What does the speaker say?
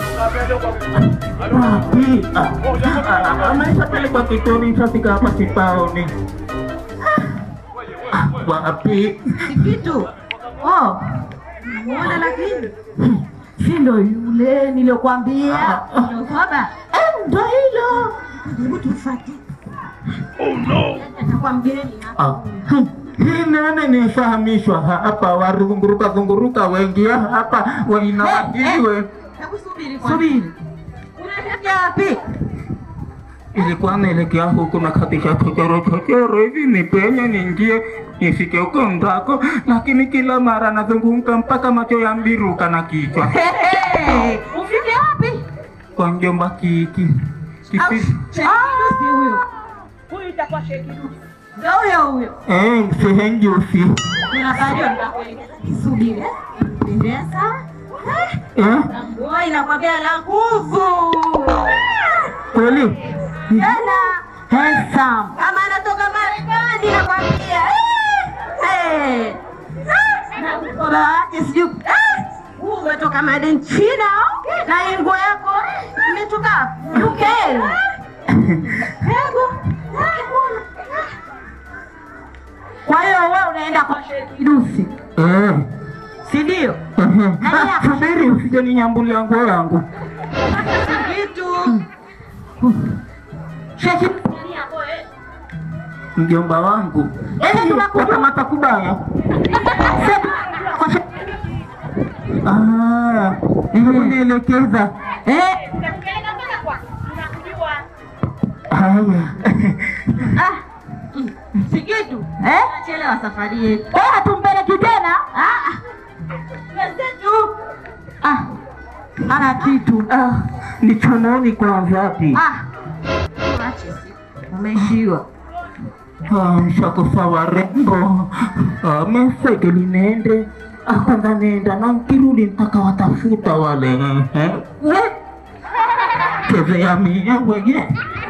Wapi? Ah, ameshapelekwa kituoni shafika hapa kipaoni. Ah, Wapi? Kitu. Oh. Muona lakini. Si ndo yule niliyokuambia. Ndio baba. Eh, ndo hilo. Hebu tufuate. Oh no. Atakuwa mgeni hapa. Ah, hmm. Hii nene nifahamishwa hapa, warunguruka zunguruka wengia hapa wainawajiliwe. Hebu subiri kwanza. Subiri. Unaelekea wapi? Ilikuwa naelekea huku na katisha chochoro chochoro hivi nipenye niingie nifike huko ndako, lakini kila mara nazunguka mpaka macho yambiruka na kichwa Hey, ufike wapi? kwa mjomba kiki Kiki- Ah, huyo. Huyu itakuwa Shekidu. Ndio huyo huyo. eh, sehenjusi Kuna bado nitakuelekeza. Subiri. Pendeza. eh, Nguo inakwambia la nguvu. kweli Tena handsome. Kama anatoka Marekani nakwambia. Eh. Eh. Na mkoba wake sijui. Ah! Huu umetoka made in China au? na hii nguo yako imetoka UK. Hebu. Kwa hiyo wewe unaenda kwa Sheikh Idusi, eh, si ndio? ehe. Ah, subiri usije ninyambulia nguo yangu Kitu. Sheikh Idusi mjomba wangu Sasa tunakujua. wakamata kubaya Ah, hebu nielekeza Eh, Utakupeleka mpaka kwa. Tunakujua. haya ah. Si kitu. Eh? Chelewa safari yetu. Eh, hatumpeleki tena? Ah. Wenzetu. Ah. Ana kitu. Ah, ni chononi kwa wapi? Ah. Tuache si. Umeishiwa. Ah, shakufa warembo Ah, meseke linende Ah, kwanza nenda na nkirudi ntaka watafuta wale eh, eh. Chezea mie weye